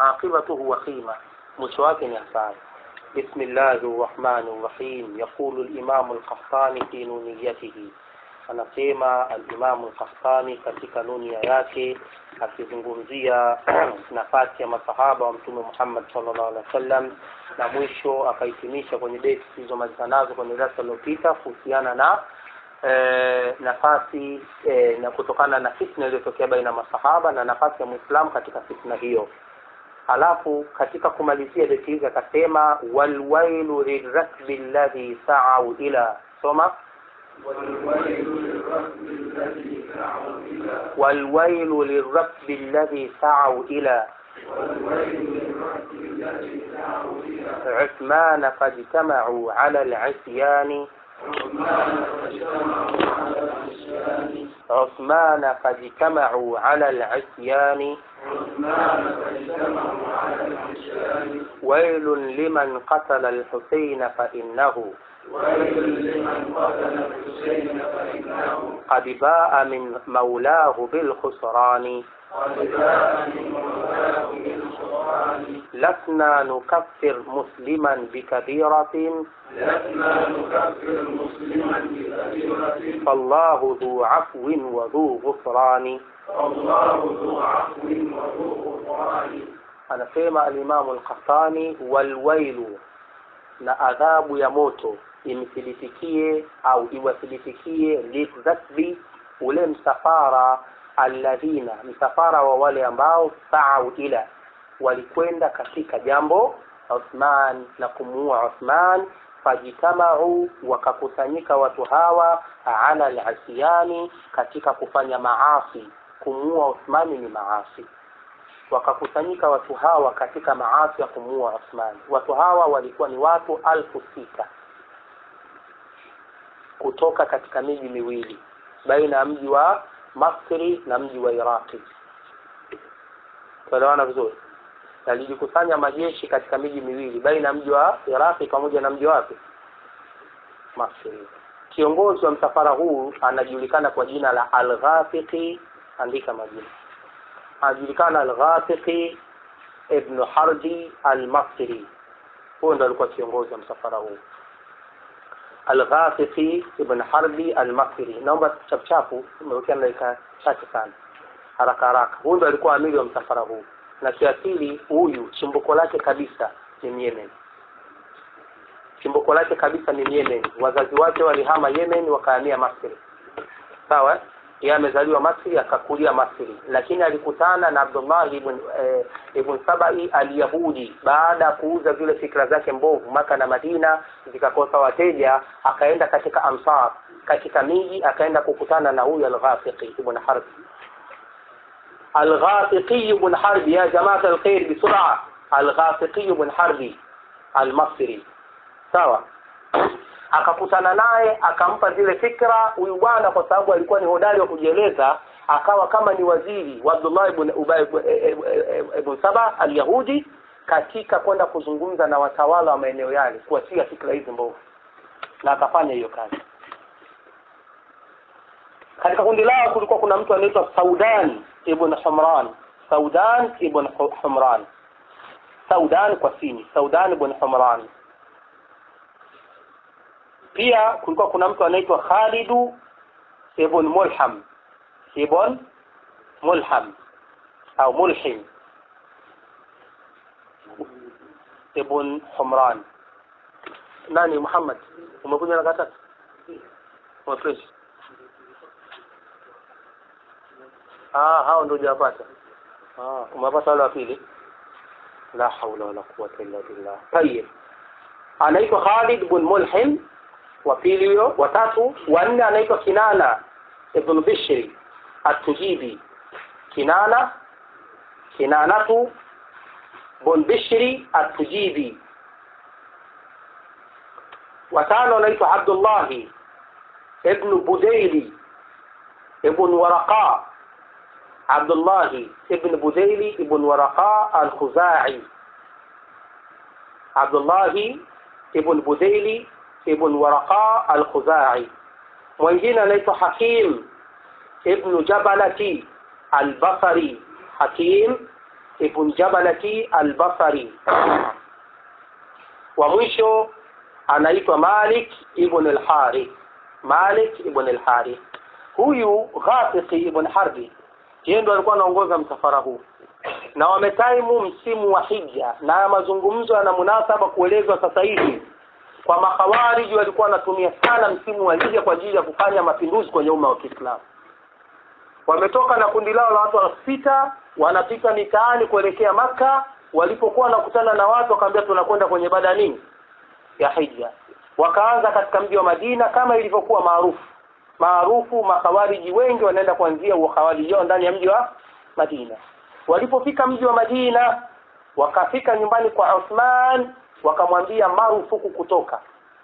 aqibatuhu wakhima mwisho wake ni hasara بسم الله الرحمن الرحيم يقول الإمام القحطاني في نونيته anasema alimamu lkahtani katika nunia yake akizungumzia nafasi ya masahaba wa mtume muhammad sallallahu alaihi wasallam na mwisho akahitimisha kwenye beti zilizomaliza nazo kwenye darasa iliyopita kuhusiana na e, nafasi e, na kutokana na fitna iliyotokea baina ya masahaba na nafasi ya mwislamu katika fitna hiyo alafu katika kumalizia beti hizi akasema walwailu lirakbi alladhi saau ila soma والويل للركب الذي سعوا إلى عثمان فاجتمعوا على العصيان عثمان فاجتمعوا على العصيان ويل لمن قتل الحسين فإنه قد باء من مولاه بالخسران لسنا نكفر مسلما بكبيرة فالله ذو عفو وذو غفران anasema alimamu lkhattani walwailu na adhabu ya moto imthibitikie au iwathibitikie lidhakbi ule msafara alladhina msafara wa wale ambao saau ila walikwenda katika jambo Uthman na kumuua Uthman fajitamau wakakusanyika watu hawa ala alasiyani katika kufanya maasi kumuua Uthmani ni maasi wakakusanyika watu hawa katika maasi ya kumuua Uthman watu hawa walikuwa ni watu alfu sita kutoka katika miji miwili baina ya mji wa Masri na mji wa Iraqi tuelewana vizuri yalijikusanya majeshi katika miji miwili baina ya mji wa Iraqi pamoja na mji wapi Masri kiongozi wa msafara huu anajulikana kwa jina la Al-Ghafiqi andika majina anajulikana Al-Ghafiqi ibn Harbi Al-Masri huyo ndo alikuwa kiongozi wa msafara huu Al-Ghafiqi ibn Harbi Al-Masri naomba chapuchapu umewekea dakika chache sana haraka haraka huyu ndo alikuwa amiri wa msafara huu na kiasili huyu chimbuko lake kabisa ni Yemen chimbuko lake kabisa ni Yemen wazazi wake walihama Yemen wakahamia Masri sawa yeye amezaliwa Masri akakulia Masri lakini alikutana na Abdullah ibn eh, ibn Sabai al-Yahudi baada ya kuuza zile fikra zake mbovu maka na Madina zikakosa wateja akaenda katika Ansar katika miji akaenda kukutana na huyu al-Ghafiqi ibn Harb al-Ghafiqi ibn Harb ya jamaa al-khair bisur'a al-Ghafiqi ibn Harbi al-Masri sawa akakutana naye akampa zile fikra huyu bwana kwa sababu alikuwa ni hodari wa kujieleza akawa kama ni waziri wa Abdullah ibn Ubay ibn Saba al-Yahudi katika kwenda kuzungumza na watawala wa maeneo yale kuachia fikra hizi mbovu na akafanya hiyo kazi katika kundi lao kulikuwa kuna mtu anaitwa Saudan ibn Humran Saudan ibn Humran Saudan kwa sini Saudan ibn Humran pia kulikuwa kuna mtu anaitwa Khalidu ibn Mulham ibn Mulham au Mulhim ibn Humran nani Muhammad umekuja na katatu fresh ah hao ndio hujapata ah umepata wale wa pili la haula wala quwwata illa billah tayeb anaitwa Khalid ibn Mulhim wa pili huyo watatu wanne anaitwa Kinana ibn Bishri at-Tujibi Kinana Kinanatu ibn Bishri at-Tujibi watano anaitwa Abdullah ibn Budaili ibn Waraqa Abdullah ibn Budaili ibn Waraqa al-Khuzai Abdullah ibn Budaili ibn Waraqa al-Khuzai mwingine anaitwa Hakim ibn Jabalati al-Basri Hakim ibn jabalati albasari wa mwisho anaitwa malik ibn alharith malik ibn alharith huyu ghafiqi ibn harbi yeye ndo alikuwa anaongoza msafara huu na wametaimu msimu wa hija na mazungumzo yana munasaba kuelezwa sasa hivi kwa makhawariji walikuwa wanatumia sana msimu wa hija kwa ajili ya kufanya mapinduzi kwenye umma wa Kiislamu wametoka na kundi lao la watu elfu sita wanapita mitaani kuelekea maka walipokuwa wanakutana na watu wakaambia tunakwenda kwenye ibada nini ya hija wakaanza katika mji wa Madina kama ilivyokuwa maarufu maarufu makhawariji wengi wanaenda kuanzia ukhawariji wao ndani ya mji wa Madina walipofika mji wa Madina wakafika nyumbani kwa Uthman wakamwambia marufuku kutoka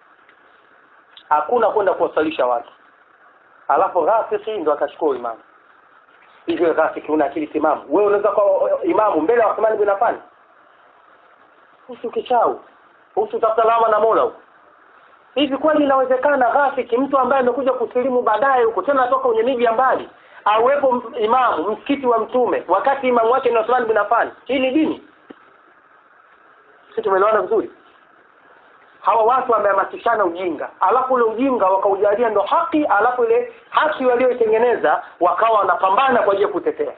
hakuna kwenda kuwasalisha watu alafu Ghafiki ndo akachukua imamu hivyo Ghafiki una akili timamu wewe unaweza kuwa imamu mbele ya Uthman bin Affan usi kichau usi tafuta lawama na Mola huko hivi kweli inawezekana Ghafiki mtu ambaye amekuja kusilimu baadaye huko tena atoka kwenye miji ya mbali awepo imamu msikiti wa mtume wakati imamu wake ni Uthman bin Affan hii ni dini sisi tumeelewana vizuri hawa watu wamehamasishana ujinga alafu ule ujinga wakaujalia ndo haki alafu ile haki walioitengeneza wakawa wanapambana kwa ajili ya kutetea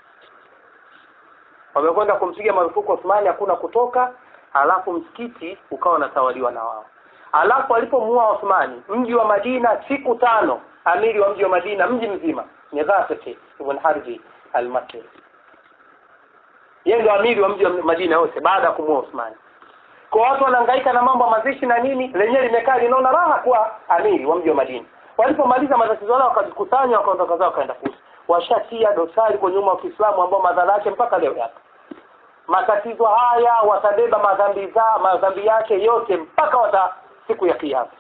wamekwenda kumpiga marufuku Uthmani hakuna kutoka alafu msikiti ukawa unatawaliwa na wao alafu alipomuua Uthmani mji wa Madina siku tano amiri wa mji wa Madina mji mzima ni Ghafiki ibn Harbi al-Makki yeye ndio amiri wa mji wa Madina yote baada ya kumuua Uthmani kwa watu wanahangaika na mambo ya mazishi na nini lenyewe limekaa linaona raha kuwa amiri wa mji wa Madina walipomaliza matatizo yao wakajikusanya wakaondoka zao wakaenda kuuza washatia dosari kwenye umma wa Kiislamu ambao madhara yake mpaka leo yapo matatizo haya watabeba madhambi za madhambi yake yote mpaka wata siku ya kiyama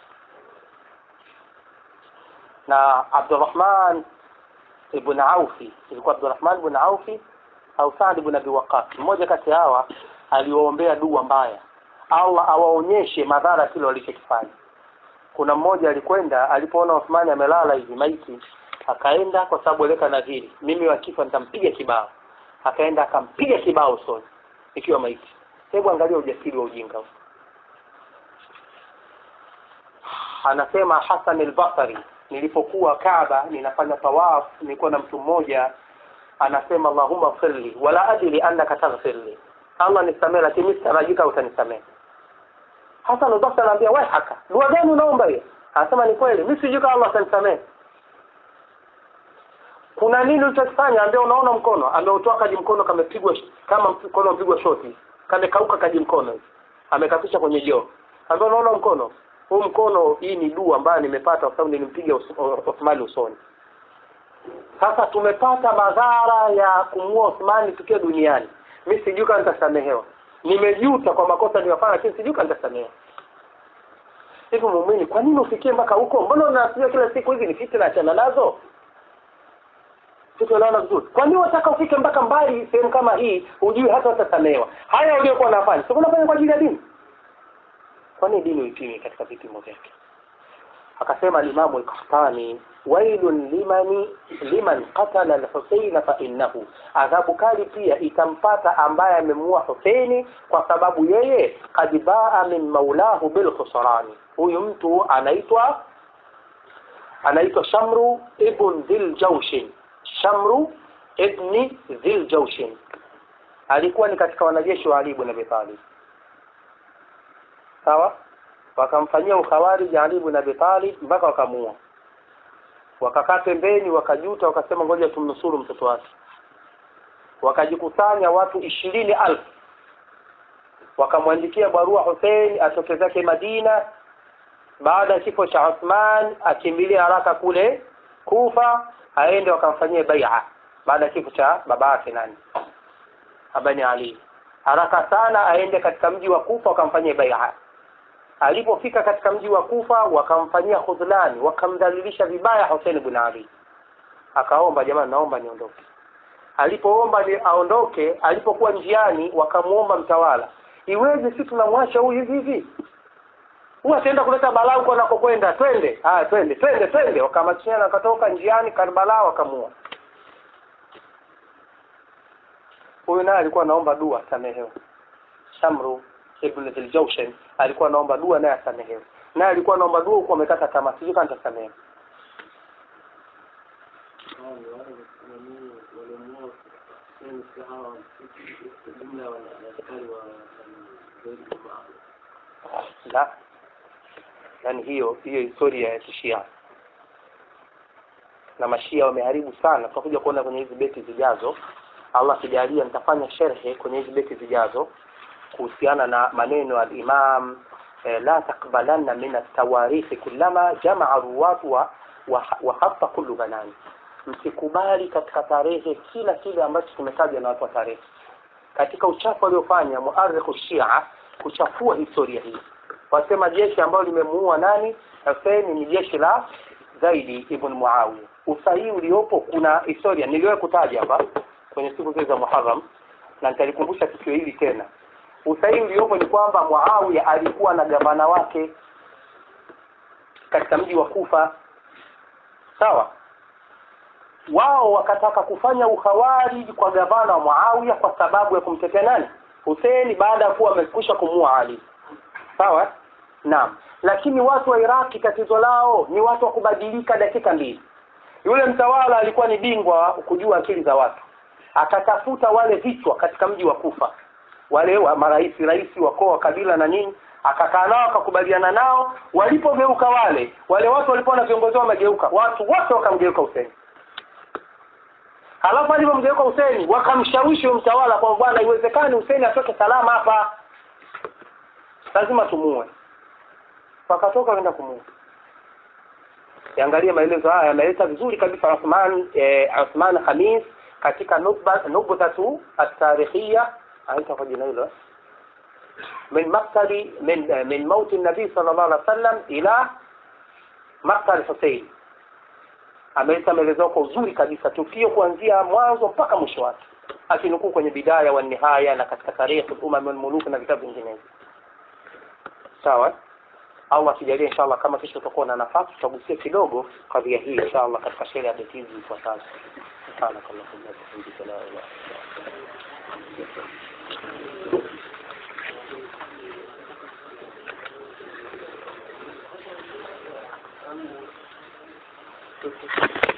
na Abdurrahman ibn Aufi ilikuwa Abdurrahman ibn Aufi au Saad ibn Abi Waqqas mmoja kati hawa aliwaombea dua mbaya Allah awaonyeshe madhara kile walichokifanya kuna mmoja alikwenda alipoona Uthmani amelala hivi maiti akaenda kwa sababu aleka nadhiri mimi wakifa nitampiga kibao akaenda akampiga kibao usoni ikiwa maiti hebu angalia ujasiri wa ujinga huu anasema Hassan al-Basri nilipokuwa Kaaba ninafanya tawaf nilikuwa na mtu mmoja anasema Allahumma firli wala adri annaka taghfirli Allah nisamehe lakini sitarajika utanisamehe Hassan al-Basri anaambia wewe haka dua gani unaomba hiyo anasema ni kweli mimi sijui kama Allah atanisamehe kuna nini ulichokifanya ambia unaona mkono ameutoa kaji mkono kamepigwa kama mkono mpigwa shoti kamekauka kaji mkono amekapisha kwenye joo ambia unaona mkono huu mkono hii ni dua ambayo nimepata kwa sababu nilimpiga Uthmani usoni sasa tumepata madhara ya kumua Uthmani tukiwa duniani mimi sijui kama nitasamehewa nimejuta kwa makosa niliyofanya lakini sijui kama nitasamehewa hivi muumini kwa nini ufikie mpaka huko mbona unasikia kila siku hizi ni fitna achana nazo tunaona vizuri kwa nini unataka ufike mpaka mbali sehemu kama hii hujui hata utasamehewa haya uliokuwa unafanya sio unafanya kwa ajili ya dini kwa nini dini uipime katika vipimo vyake akasema al-Imam al-Qahtani wailun limani liman qatala al-Husayn fa innahu adhabu kali pia itampata ambaye amemuua Husaini kwa sababu yeye kad baa min maulahu bil khusrani huyu mtu anaitwa anaitwa Shamru ibn Dhil Jawshin Shamru ibn Dhil Jawshin alikuwa ni katika wanajeshi wa Ali ibn Abi Talib sawa wakamfanyia ukhawariji Ali ibn Abi Talib mpaka wakamuua wakakaa pembeni wakajuta wakasema ngoja tumnusuru mtoto wake wakajikusanya watu ishirini alfu wakamwandikia barua Hussein atoke zake Madina baada ya kifo cha Uthman akimbilie haraka kule Kufa aende wakamfanyie bai'a baada ya kifo cha baba yake nani Abani Ali haraka sana aende katika mji wa Kufa wakamfanyie bai'a alipofika katika mji wa Kufa wakamfanyia khudhlani wakamdhalilisha vibaya Hussein ibn Ali akaomba jamani naomba niondoke alipoomba ni aondoke alipokuwa njiani wakamuomba mtawala iweje si tunamwacha huyu hivi hivi huwa ataenda kuleta balaa huko anakokwenda twende haya twende twende twende wakamatishana wakatoka njiani Karbala wakamua huyu naye alikuwa anaomba dua asamehewe shamru ibn Dhiljawshan alikuwa anaomba dua naye asamehewe naye alikuwa anaomba dua huku amekata tamaa sijui kama nitasamehewa la yani hiyo hiyo historia ya kishia na mashia wameharibu sana tutakuja kuona kwenye hizi beti zijazo allah akijalia nitafanya sherhe kwenye hizi beti zijazo kuhusiana na maneno ya imam eh, la takbalanna min atawarithi kullama jamaa ruwatu wa, wa, wa hapa kullu banani msikubali katika tarehe kila kile ambacho kimetajwa na watu wa tarehe katika uchafu aliofanya muarikhu shia kuchafua historia hii wasema jeshi ambalo limemuua nani Hussein ni jeshi la zaidi ibn Muawiya usahihi uliopo kuna historia niliwahi kutaja hapa kwenye siku zile za Muharram na nitalikumbusha tukio hili tena usahihi uliopo ni kwamba Muawiya alikuwa na gavana wake katika mji wa Kufa sawa wao wakataka kufanya ukhawariji kwa gavana wa Muawiya kwa sababu ya kumtetea nani Hussein baada ya kuwa amekwisha kumua Ali sawa naam lakini watu wa Iraki tatizo lao ni watu wa kubadilika dakika mbili yule mtawala alikuwa ni bingwa kujua akili za watu akatafuta wale vichwa katika mji wa Kufa wale wa marais rais wa koa kabila na nini akakaa nao akakubaliana nao walipogeuka wale wale watu walipoona viongozi wao wamegeuka watu wote wakamgeuka Hussein halafu alipomgeuka Hussein wakamshawishi mtawala kwa bwana iwezekani Hussein atoke salama hapa lazima tumue wakatoka wenda kumua Yaangalie maelezo haya yameleta vizuri kabisa Uthman eh, Uthman Khamis katika nukba nukbatu at-tarikhiyya aita kwa jina hilo min maktali min eh, min mauti nabii sallallahu alaihi wasallam ila maktal Hussein ameleta maelezo kwa uzuri kabisa tukio kuanzia mwanzo mpaka mwisho wake akinukuu kwenye bidaya wa nihaya na katika tarehe umam al-muluk na vitabu vinginevyo sawa Allah akijalia inshallah kama kesho tutakuwa na nafasi tutagusia kidogo kadhia hii inshallah katika sheria ya beti hizi ifuatazo subhanakallahumma wa bihamdika la ilaha illa anta